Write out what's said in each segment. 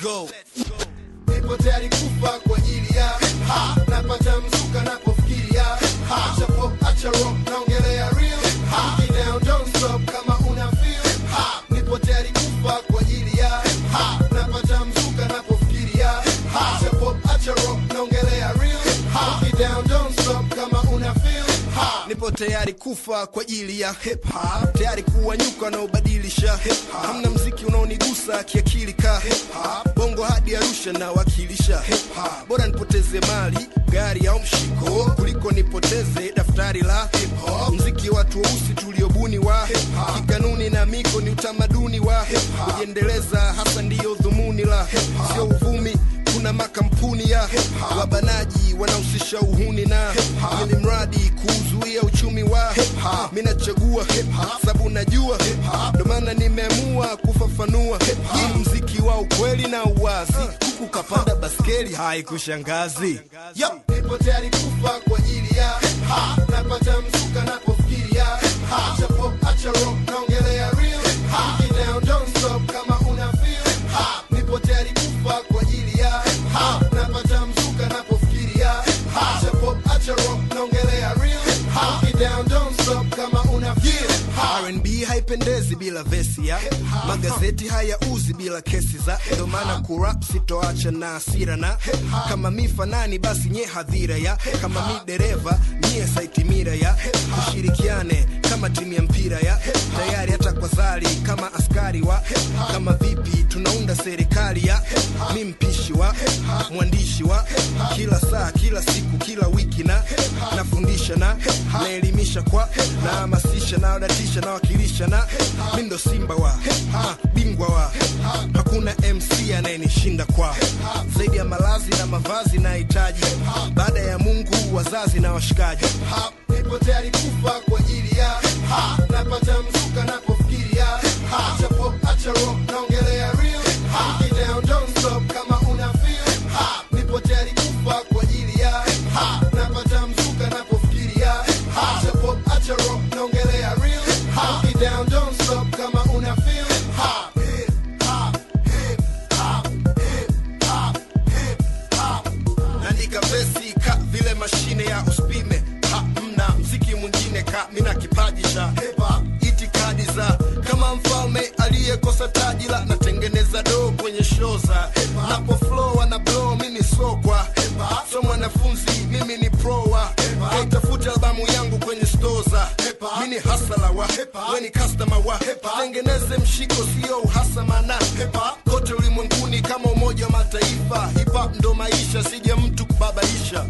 go. nipo tayari kufa kwa ajili ya ha napata mzuka napofikiria ha acha pop acha rock naongelea real ha get down don't stop kama una feel ha nipo tayari kufa kwa ajili ya ha napata mzuka napofikiria ha acha pop acha rock naongelea real ha get down don't stop kama una feel ha nipo tayari kufa kwa ajili ya hip hop tayari kuwanyuka wanaobadilisha hip hop hamna mziki unaonigusa kiakili ka hip hop bongo hadi arusha na wakilisha hip hop bora nipoteze mali gari au mshiko kuliko nipoteze daftari la hip hop mziki watu weusi tuliobuni wa hip hop kikanuni na miko ni utamaduni wa hip hop kujiendeleza hasa ndiyo dhumuni la hip hop sio uvumi kuna makampuni ya wabanaji wanahusisha uhuni na ili mradi kuzuia uchumi wa mi nachagua sababu najua ndo maana nimeamua kufafanua hii mziki wa ukweli na uwazi huku kapanda baskeli haikushangazi Yo, nipo tayari kufa kwa ajili ya ha napata mzuka napofikiria ha acha pop acha rock naongelea real ha get down don't stop kama una feel ha nipo tayari kufa kwa ajili ya ha napata mzuka napofikiria ha acha pop acha rock naongelea real ha get down don't stop kama una feel ha R&B haipendezi bila vesi ya magazeti hayauzi bila kesi za ndo maana kurap sitoacha na hasira na kama mi fanani basi nye hadhira ya kama mi dereva nyie saitimira ya tushirikiane kama timu ya mpira ya tayari hata kwa zali kama askari wa kama vipi tunaunda serikali ya mi mpishi wa mwandishi wa kila saa kila siku kila wiki na nafundisha na naelimisha kwa nahamasisha naodatisha nawakilisha na mi ndo simba wa ha, bingwa wa hakuna mc anayenishinda kwa zaidi ya malazi na mavazi nahitaji baada ya mungu wazazi na washikaji nipo tayari kufa kwa ajili ya ha napata mzuka napofikiria ha acha pop acha rock naongelea real ha get down don't stop kama una feel ha nipo tayari kufa kwa ajili ya ha napata mzuka napofikiria ha acha pop acha rock naongelea real ha get down don't stop kama una feel ha hip hop hip hop hip hop hip hop naandika vesi ka vile mashine ya uspime hamna mziki mwingine ka mina kipaji cha hepa itikadi za kama mfalme aliyekosa taji la natengeneza do kwenye show za napo flow na blow mimi sokwa so mwanafunzi mimi ni pro wa kaitafuta albamu yangu kwenye store za mini hasala wa weni customer wa tengeneze mshiko sio uhasama na kote ulimwenguni kama umoja wa mataifa hip hop ndo maisha sije mtu kubabaisha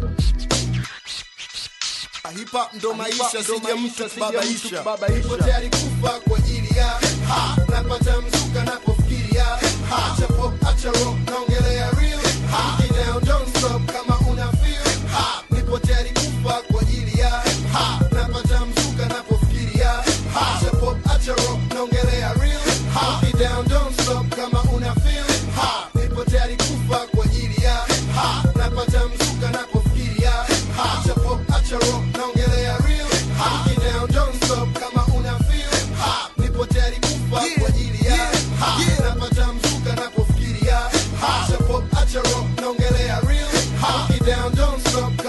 hip hop ndo maisha sije mtu kubabaisha nipo tayari kufa kwa ajili ya ha napata mzuka napofikiria ha acha pop acha rock naongelea real ha get down don't stop kama una feel ha nipo tayari kufa kwa ajili ya ha napata mzuka napofikiria ha acha pop acha rock naongelea real ha get down don't stop kama una feel ha nipo tayari kufa kwa ajili ya ha napata mzuka napofikiria ha acha pop acha rock naongelea real ha get down don't stop kama una feel ha nipo tayari kufa kwa ajili ya ha napata mzuka napofikiria ha acha pop acha rock naongelea real ha get down don't stop